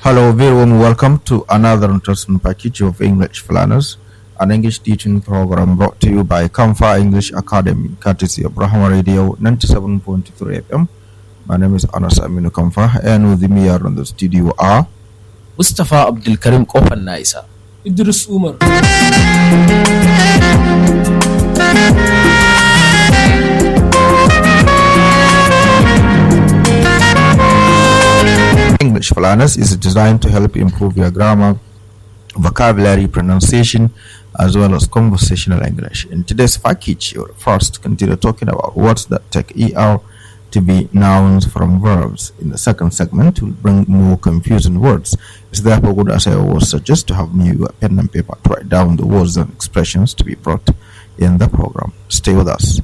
Hello, very warm welcome to another interesting package of English Planners, an English teaching program brought to you by Kamfa English Academy, courtesy of Brahma Radio 97.3 FM. My name is Anas Aminu Kamfa, and with me here in the studio are Mustapha Abdulkarim Kofar na isa. Idris Umar. English Planners is designed to help improve your grammar, vocabulary, pronunciation, as well as conversational English. In today's package, you'll first continue talking about words that take ER to be nouns from verbs. In the second segment, we'll bring more confusing words. It's therefore good, as I always suggest, to have you a pen and paper to write down the words and expressions to be brought in the program. Stay with us.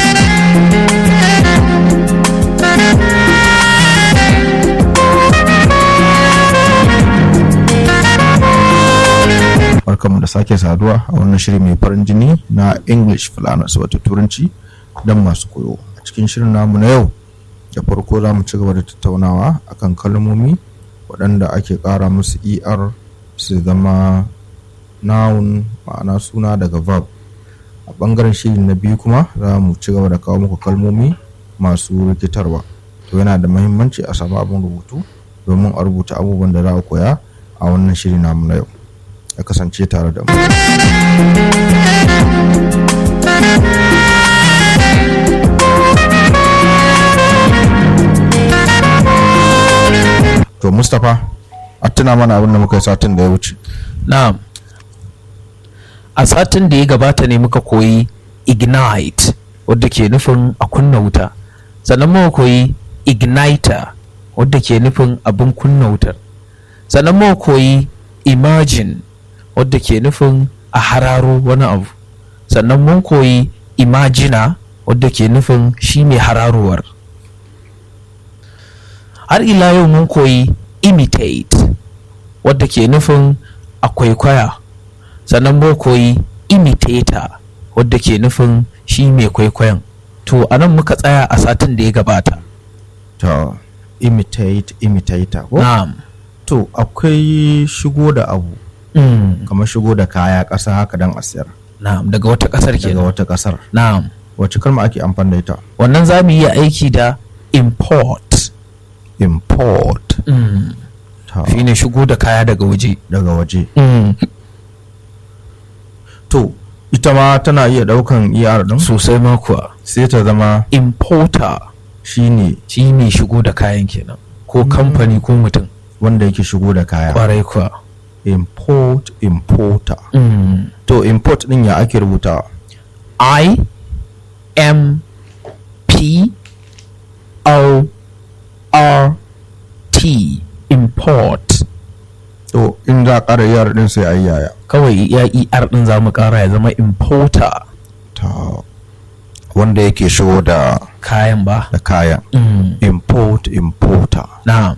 barkanmu da sake saduwa a wannan shiri mai farin jini na english fulanas wato turanci don masu koyo a cikin shirin namu na yau da farko za mu ci gaba da tattaunawa akan kalmomi waɗanda ake ƙara musu er su zama noun ma'ana suna daga verb a ɓangaren shiri na biyu kuma za mu ci gaba da kawo muku kalmomi masu rikitarwa to yana da mahimmanci a samu abin rubutu domin a rubuta abubuwan da za a koya a wannan shiri namu na yau ya kasance tare da mu. To Mustapha, a tuna mana abin da muka yi satin da ya wuce. Na'am. A satin da ya gabata ne muka koyi ignite wadda ke nufin a kunna wuta. Sannan muka koyi igniter wadda ke nufin abin kunna wutar. Sannan muka koyi imagine wadda ke nufin a hararo wani abu. Sannan mun koyi imagina wadda ke nufin shi mai hararowar. har ila yau mun koyi imitate wadda ke nufin a kwaikwaya sannan mun koyi imitator wadda ke nufin shi mai kwaikwayon to a nan muka tsaya a satin da ya gabata To imitate imitator ko? na'am To akwai shigo da abu Mm, kamar shigo da kaya ƙasa haka don a siyar na'am daga wata ƙasar daga kenan wata ƙasar. na'am Wace kalma ake amfani da ita? wannan za mu yi aiki da import Import. mm, Ta, shine shigo da kaya daga waje daga waje. mm, To ita ma tana iya ɗaukan ER ɗin sosai ma kuwa sai ta zama importer shine shi mai shigo da kayan kenan ko kamfani ko mutum wanda yake shigo da kaya. kwarai kuwa Import importer. mm. To import ɗin ya ake rubutawa? I M P O R T import To in za a ƙara ER ɗin sai a yi yaya. kawai ya er din za mu kara ya zama importer Ta wanda yake shigo da kayan ba da kayan. mm. Import importer. na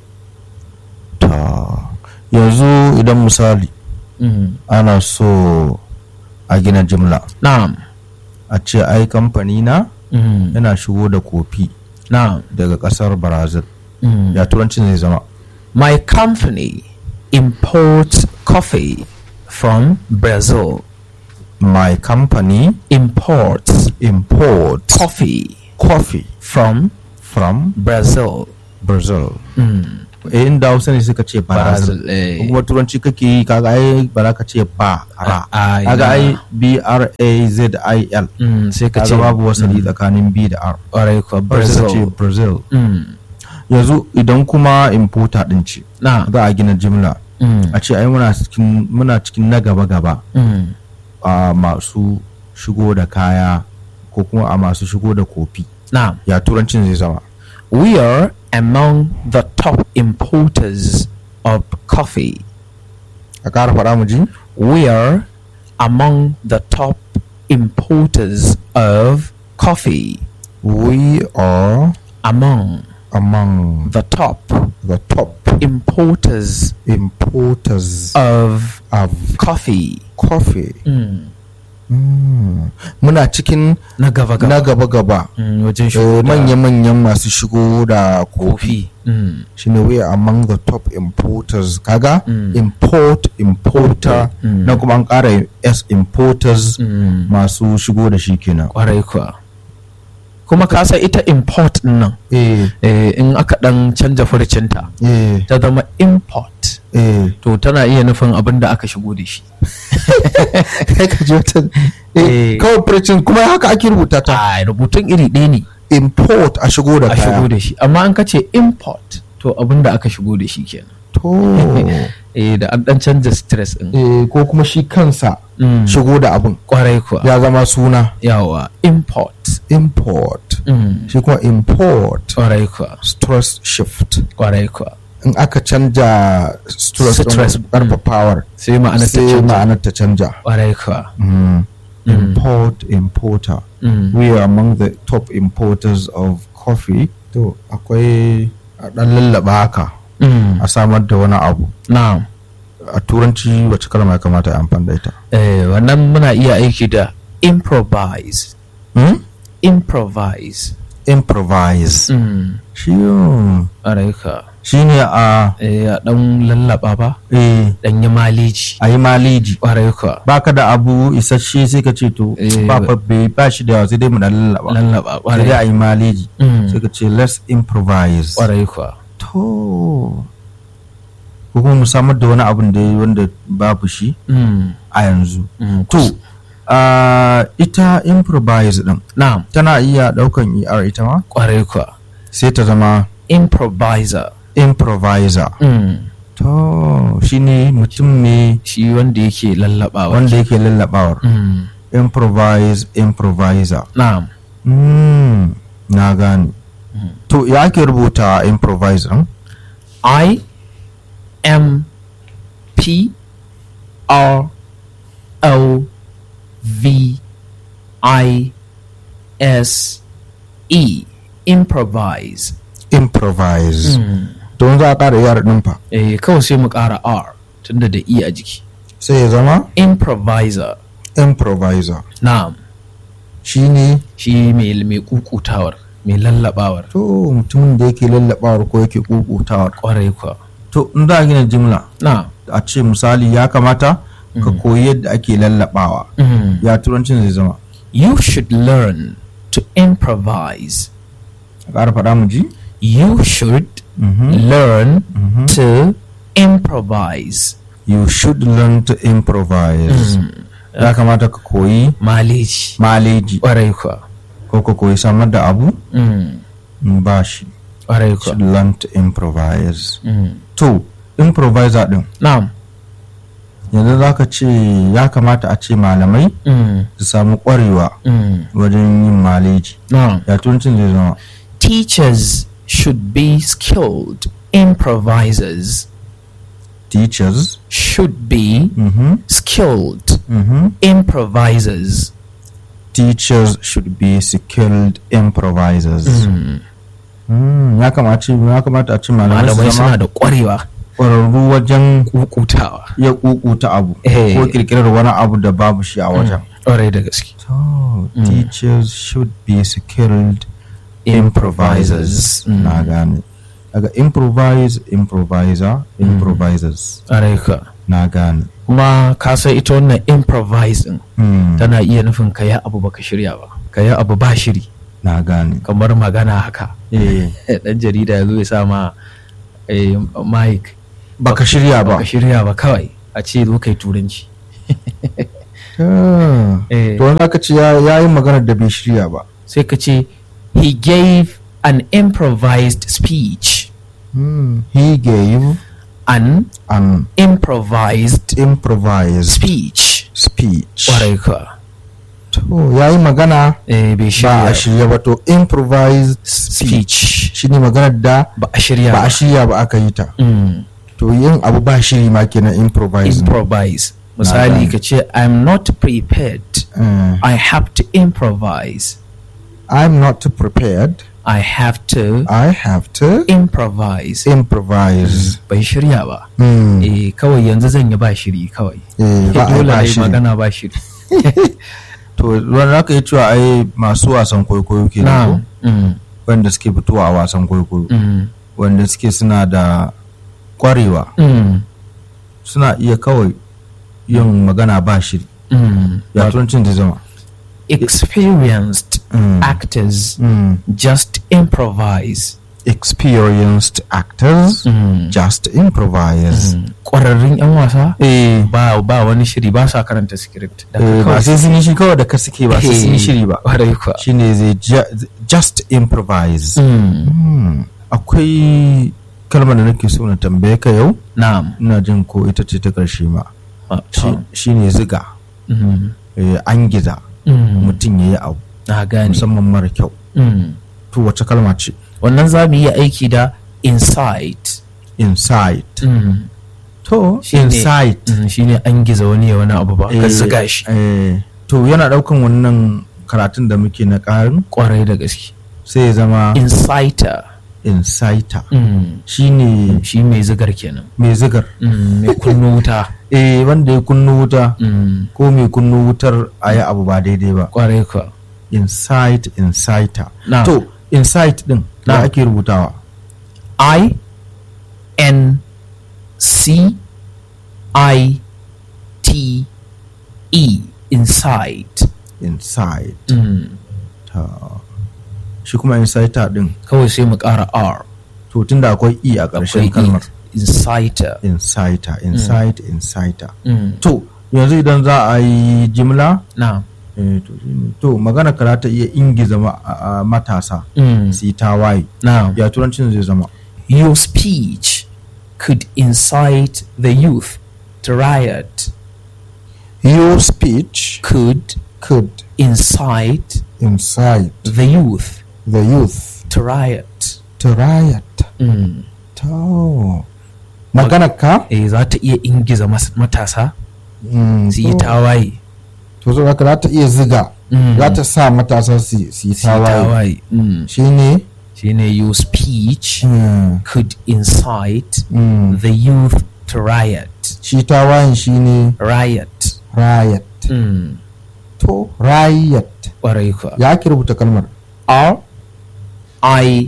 Ta yanzu idan misali mm. ana so a gina jimla na a ce ai kamfani na mm. yana shigo da kofi na daga kasar brazil mm. ya turanci zai zama my company imports coffee from Brazil my company imports imports coffee coffee from from Brazil brazil mm. eh inda hausa ne suka ce brazil Brazil eh. kuma turanci kake yi kaga ai ba za ka ce ba ra Ah, ah, kaga ina. ai b r a z i l Mm, sai ka ce kaga babu wasali tsakanin b da r ƙwarai kuwa brazil ce Brazil. brazil Mm, yanzu idan kuma importer din ce na. za a gina jimla Mm, a ce ai muna cikin muna cikin na gaba gaba mm, a masu shigo da kaya ko kuma a masu shigo da kofi na. ya turancin zai zama We are among the top importers of coffee. a ƙara faɗa mu ji We are among the top importers of coffee. we are Among among the top the top importers importers of of coffee. coffee Mm. Mm. muna cikin na gaba na gaba gaba-gaba Mm, wajen Eh, shigo da manya-manyan masu shigo da kofi kofi Mm, shine we are among the top importers kaga Mm. import importer Mm. na kuma an ƙara s importers mm, masu shigo da shi kenan kwarai kuwa kuma ka san ita import din nan eh eh, in aka dan canja furcinta eh ta zama import eh to tana iya nufin abin da aka shigo da shi kai ka ji wata eh Eh. kawai furcin kuma haka ake rubuta ta a rubutun iri ɗaya ne import a shigo da a shigo kaya da shi amma an ka ce import to abin da aka shigo da shi kenan to eh da an dan canja stress din eh ko kuma shi kansa Mm. shigo da abin kwarai kuwa ya zama suna yawa import import Mm. shi kuma import kwarai kuwa stress shift kwarai kuwa in aka canja stress Stress, ɗin karfafawar sai ma'ana ta sai canja ma'anar ta canja kwarai kuwa Mm. import importer Mm. we are among the top importers of coffee to akwai a ɗan lallaba haka Mm. a samar da wani abu na'am a turanci wacce kalma ya kamata a amfani da ita eh wannan muna iya aiki da improvise hmm? improvise improvise mm. shi yun, kwarai kuwa shi ne a eh a dan lallaba ba eh, dan yi maleji a yi maleji kwarai kuwa baka da abu isasshe sai ka ce to Eh, ba fa- bai ba shi da yawa sai dai mu dan lallaba lallaba sai dai kwarai a yi maleji Mm. sai ka ce let's improvise kwarai kuwa to ko kuma mu samar da wani abin da wanda babu shi Mm. a yanzu Mm. to a ita improvise din na'am tana iya daukan er ita ma kwarai kuwa sai ta zama improviser improviser mm. to shine mutum ne shi wanda yake lallabawa wanda yake lallabawar mm. improvise improviser na'am mm, na gane to ya ake rubuta improvise din I M P R O V I S E improvise improvise mm. to za a ƙara yar din fa eh kawai sai mu ƙara R tunda da E a jiki sai ya zama improviser improviser na'am shine shi mai mai kukutawar mai lallabawar to mutumin da yake lallabawar ko yake kukutawar kwarai kuwa to in za a gina jimla na'am a ce misali ya kamata ka koyi yadda ake lallabawa mm. ya turancin zai zama you should learn to improvise a ƙara faɗa mu ji you should Mhm. learn Mhm. to improvise you should learn to improvise ya kamata ka koyi maleji maleji ƙwarai kuwa ko ka koyi samar da abu Mm, in ba shi ƙwarai should kuwa learn to improvise Mm. to improviser din na'am yanzu za ka ce ya kamata a ce malamai Mm, su samu ƙwarewa mm, wajen yin maleji na'am ya turancin zai zama teachers should be skilled improvisers teachers should be mhm, skilled mhm. improvisers teachers should be skilled improvisers Mm. Mm, ya kamata ya kamata a ce malamai malamai su suna zama da ƙwarewa ƙwararru wajen kukutawa iya kukuta abu Eh. ko kirkirar wani abu da babu shi a wajen ƙwarai da gaske so teachers should be skilled improvisers Mm. na gane daga improvise improviser improvisers ƙwarai ka na gane kuma ka san ita wannan improvising Mm, tana iya nufin ka yi abu baka shirya ba ka yi abu ba shiri na gane kamar magana haka eh dan jarida ya zo ya sa ma eh, mic baka shirya ba baka shirya ba kawai a ce zo kai turanci Ah. Eh. to wanda aka ce ya ya yi maganar da bai shirya ba sai ka ce he gave an improvised speech Mm, he gave an an improvised improvised speech speech ƙwarai ka to ya yi magana eh, bai ba a shirya shirya ba to improvised speech speech shine maganar da ba a shirya ba a ba shirya ba aka yi ta Mm. to yin abu ba shiri ma kenan improvise improvise misali gane. ka ce i'm not prepared Uh, i have to improvise I'm not prepared i have to I have to improvise improvise bai shirya ba Mm, eh kawai yanzu zan yi ba shiri kawai eh, ba a yi dole ba ne shiri. magana ba shiri to wani za ka yi cewa ai masu wasan kwaikwayo ke da ko Mm, wanda suke fitowa a wasan kwaikwayo mm, wanda suke suna da kwarewa mm, suna iya kawai yin magana ba shiri mm. ya turancin da zama experienced Mm. actors Mm. just improvise experienced actors Mm. just improvise ƙwararrun 'yan wasa eh ba ba wani shiri ba sa karanta script da eh, ba sai sun yi shi kawai da ka suke ba sai sun yi shiri ba ƙwarai kuwa shine zai ju- just improvise Mm. Hmm. akwai kalmar da nake so na tambaye ka yau na'am ina jin ko ita ce ta ƙarshe ma Ah, Shi- shine ziga Mm. eh, an giza Mm. mutum ya yi abu na gane musamman mara kyau Mm. to wace kalma ce wannan za mu yi aiki da insight insight Mm. to Shine- insight Mm, shine an giza wani ya wani abu ba ka Eh, ziga shi eh, to yana daukan wannan karatun da muke na ƙarin kwarai da gaske sai ya zama inciter insighter Mm. shine shi mai zigar kenan mai zigar Mm, mai kunno wuta eh wanda ya kunno wuta Mm. ko mai kunno wutar a yi abu ba daidai ba kwarai kuwa insight insighter Na. to insight din Na. da ake rubutawa I N C I T E insight insight mm. ta shi kuma insighter din kawai sai mu ƙara R to tunda akwai e a ƙarshen akwai kalmar E. inciter insighter insight insighter mm. to yanzu idan za a yi jimla na eh, to shine. to magana ka za ta iya ingiza ma- a- a matasa mm. su yi tawaye na ya turancin zai zama your speech could incite the youth to riot your speech could could incite incite the youth the youth to riot to riot mm. to magana ka eh za ta iya ingiza mas- matasa Mm, su yi to- tawaye to so haka za ta iya ziga Mm. za ta sa matasa su su yi su yi tawaye tawaye mm. shine shine your speech mm, could incite mm. the youth to riot shi tawayen shine riot riot mm. to riot ƙwarai kuwa ya ake rubuta kalmar R I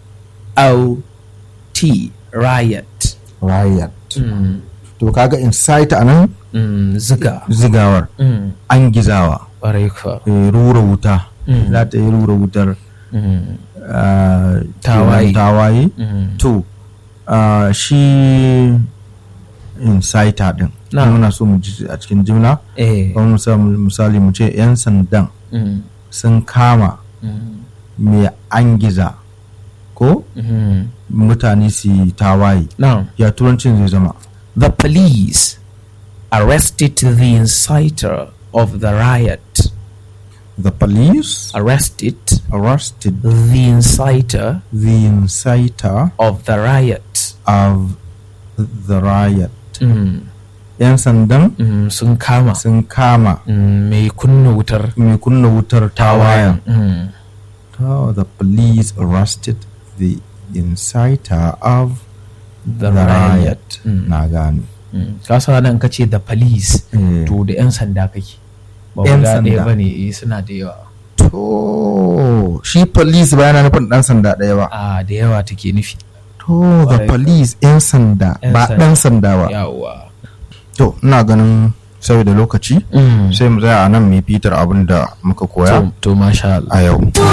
O T riot riot mm. to kaga incite anan mm. ziga zigawar mm. an gizawa ƙwarai kuwa eh, rura wuta Mm. za ta yi rura wutar mm. ah, Tawaye. kenan tawaye mm. to ah, shi inciter din Na. muna so mu ji a cikin jimla eh kamar misali- misali mu ce 'yan sandan mm. sun kama Mm. mai an giza ko Mm. mutane su yi tawaye now ya turancin zai zama the police arrested the inciter of the riot the police arrested arrested the inciter the inciter of the riot of the riot mm. 'yan sandan Mm, sun kama sun kama mm, mai kunna wutar mai kunna wutar tawayen mm. Oh, the police arrested the inciter of the riot Mm. na gane Mm. ka sa nan ka ce the police Eh. to da 'yan sanda kake ba 'Yan guda ɗaya sanda. ba ne eh, suna da yawa to shi police ba yana nufin dan sanda ɗaya ba a da yawa take nufi to the Ƙwarai. police 'yan sanda 'Yan ba sanda. dan sanda ba yawa to ina ganin saboda lokaci Mm. sai mu tsaya a nan mai fitar abin da muka koya to, to masha Allah a yau